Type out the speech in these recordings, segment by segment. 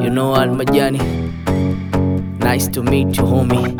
You know Al Majani. Nice to meet you, homie.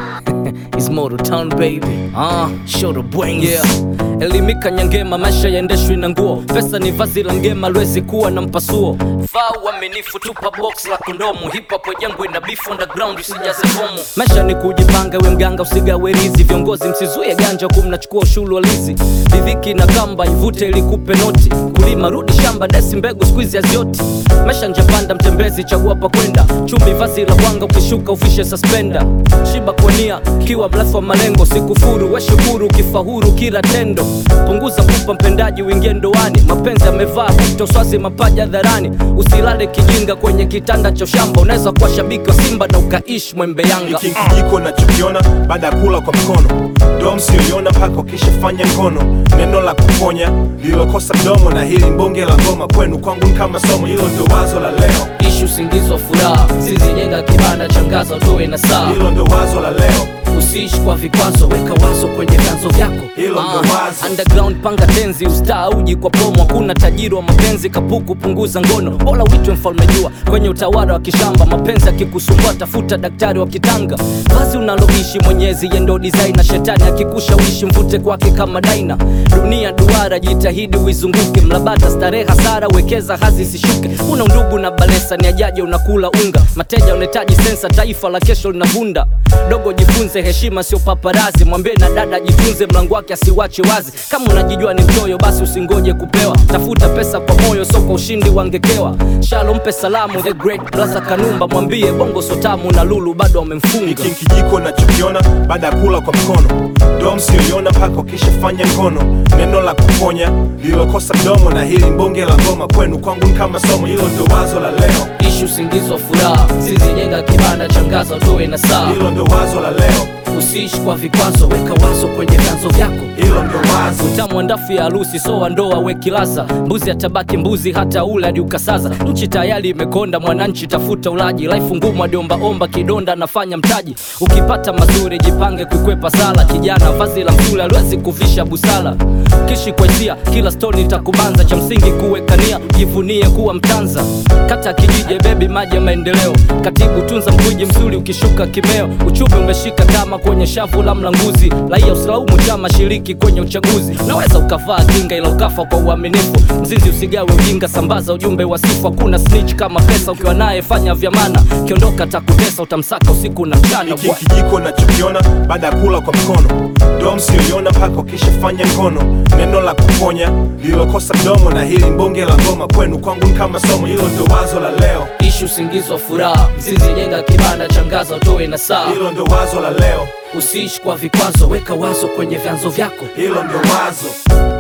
It's Moto Town baby. Ah, show the brains. Yeah. Elimika nyangema, maisha yaendeshwi na nguo. Pesa ni vazi la ngema, lwezi kuwa na mpasuo. Vaa uaminifu, tupa box la kondomu. Hip hop yangu ina beef underground, usijaze fomu. Maisha ni kujipanga, we mganga usigawe rizi. Viongozi msizuie ganja, huku mnachukua ushuru wa lizi. Ridhiki na kamba ivute ili kupe noti. Kulima rudi shamba, desi mbegu squeeze hazioti. Maisha njapanda, mtembezi chagua pa kwenda. Chumbi vazi la wanga, ukishuka ufishe suspender. Shiba kwa nia, kiwa mrefu wa malengo. Sikufuru, we shukuru, ukifahuru kila tendo. Punguza pupa mpendaji, uingie ndoani. Mapenzi yamevaa kuto swazi mapaja dharani. Usilale kijinga kwenye kitanda cha shamba. Unaweza kuwa shabiki wa Simba na ukaishi mwembe Yanga. hiki kijiko nachokiona baada ya kula kwa mkono ndo msioiona mpaka ukishafanya ngono neno la kuponya lililokosa mdomo na hili mbonge la ngoma kwenu kwangu ni kama somo hilo ndio wazo la leo Ishi usingizi wa furaha, sizijenga kibanda changaza utoe na saa. hilo ndio wazo la leo Usiishi kwa vikwazo, weka wazo kwenye vyanzo vyako. Hilo ndo Ah, wazo. Underground panga tenzi, ustaa uji kwa promo. Hakuna tajiri wa mapenzi, kapuku punguza ngono. Bora uitwe mfalme jua kwenye utawala wa kishamba. Mapenzi akikusumbua, tafuta daktari wa kitanga. Vazi unaloishi mwenyezi yendo designer. Shetani akikushawishi mvute kwake kama daina. Dunia duara, jitahidi uizunguke. Mlabata starehe, hasara wekeza, hazi isishuke. Una undugu na balesa, ni ajaje unakula unga. Mateja unahitaji sensa, taifa la kesho linavunda. Dogo jifunze heshima, sio paparazi. Mwambie na dada jifunze, mlango wake asiwache wazi. Kama unajijua ni mchoyo, basi usingoje kupewa. Tafuta pesa kwa moyo, sio kwa ushindi wangekewa. Shalo mpe salamu the great Blaza Kanumba, mwambie bongo sotamu na lulu bado wamemfunga. hiki kijiko nachokiona baada ya kula kwa mkono ndo msioiona mpaka ukishafanya ngono neno la kuponya lililokosa mdomo na hili mbonge la ngoma kwenu kwangu ni kama somo hilo ndio wazo la leo Ishi usingizi wa furaha, sizijenga kibanda changaza utoe na saa. hilo ndio wazo la leo Usiishi kwa vikwazo, weka wazo kwenye vyanzo vyako. hilo ndio wazo utamu wa ndafu ya harusi so wa ndoa wekilaza mbuzi atabaki mbuzi hata ule hadi ukasaza nchi tayari imekonda mwananchi tafuta ulaji life ngumu adiombaomba kidonda anafanya mtaji ukipata mazuri jipange kukwepa sala kijana vazi la msule aliwezi kuvisha busala kishi kwa hisia kila stoni itakubanza cha msingi kuwekania jivunie kuwa mtanza kata kijije bebi maji ya maendeleo katibu tunza mkwiji mzuri ukishuka kimeo uchumi umeshika kama kwenye shavu la mlanguzi raia usilaumu chama shiriki kwenye uchaguzi naweza ukavaa kinga ila ukafa kwa uaminifu mzizi usigawe ujinga sambaza ujumbe wa sifu hakuna snitch kama pesa ukiwa naye fanya vyamana kiondoka takutesa utamsaka usiku na mchana hiki kijiko nachokiona baada ya kula kwa mkono ndo msioiona mpaka ukishafanya ngono neno la kuponya lililokosa mdomo na hili mbonge la ngoma kwenu kwangu ni kama somo hilo ndio wazo la leo ishi usingizi wa furaha mzizi jenga kibanda changaza utoe na saa hilo ndio wazo la leo usiishi kwa vikwazo weka wazo kwenye vyanzo vyako hilo ndio wazo